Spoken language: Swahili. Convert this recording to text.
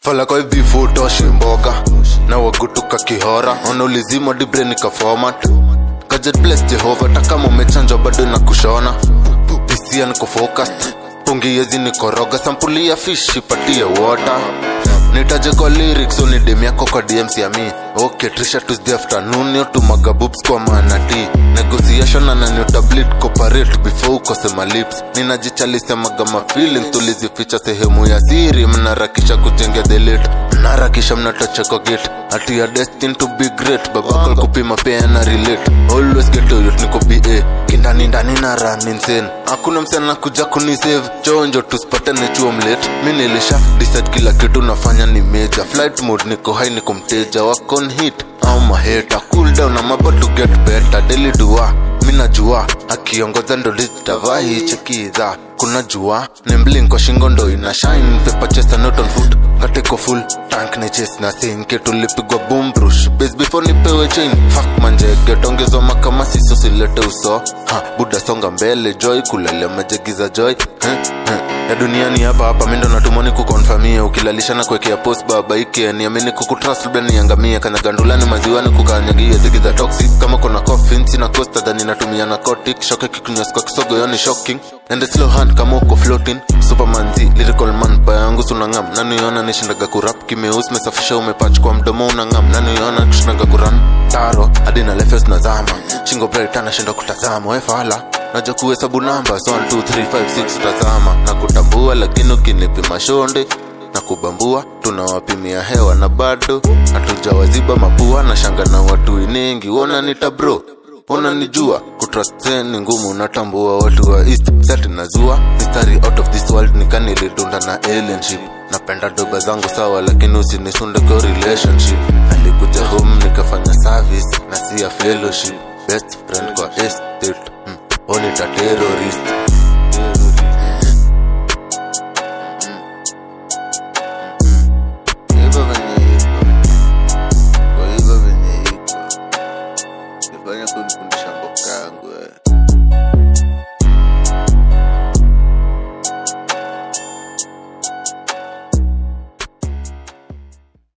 fala kwa hivi futoshi mboga na wagutuka kihora wanaulizima dibre nika format Gadget bless Jehova hata kama umechanjwa bado na kushona pisia niko focused pungi yezi nikoroga sampuli ya fish ipatie water nitaje kwa lyrics unidem yako kwa dms ya mi okay trisha tuesday afternoon yo tumaga boobs kwa manati negotiation ananiotablit cooperate before ukosema lips ninajichalisemaga mafeeling tulizificha sehemu ya siri mnarakisha kujenga delete mnarakisha mnatocheko gate ati ya destin to be great babakal kupima pia na relate always get to youth niko ba kindani ndani na run insane hakuna msana kuja kunisave chonjo tusipatane chuo mlate mi nilisha decide kila kitu nafanya ni major flight mode niko high niko mteja wakon hit au maheta cool down I'm about to get better daily dua mi najua akiongoza ndo litavaa hii chekiza kuna jua ni mblink kwa shingo ndo ina shine paper chest and not on foot ngateko full tank ni chest na sinke tulipigwa boom brush base before nipewe chain fuck manjege tongezwa makama siso silete uso ha buda songa mbele joy kulele majegiza joy eh, eh. ya duniani hapa hapa mindo natumoni kukonfamia ukilalisha na kuwekea post baba ike niamini kukutrust labda niangamie kanyagandulani maziwani kukanyagia zigi za toxic kama kuna coffin sina costa dhani natumia narcotic shoke kikunywas kwa kisogo yoni shocking and a slow hand kama uko floating superman z lyrical man baya yangu sunangam naniona nishindaga kurap kimeus mesafisha umepach kwa mdomo unangam naniona kushindaga kuran taro hadi na lefes nazama shingo bright anashinda kutazama wefala naja kuhesabu namba so 1 2 3 5 6 tazama na kutambua lakini ukinipima shonde na kubambua tunawapimia hewa na bado hatujawaziba mapua na shanga na watu iningi wona nita bro unanijua kutrust ni ngumu natambua watu wa east sati nazua mistari out of this world nikanilidunda na alienship napenda doba zangu sawa lakini usinisunde kwa relationship alikuja home nikafanya service na si ya fellowship best friend kwa estate hmm. onita terrorist hivyo venye iko kwa hivyo venye iko ifanya kun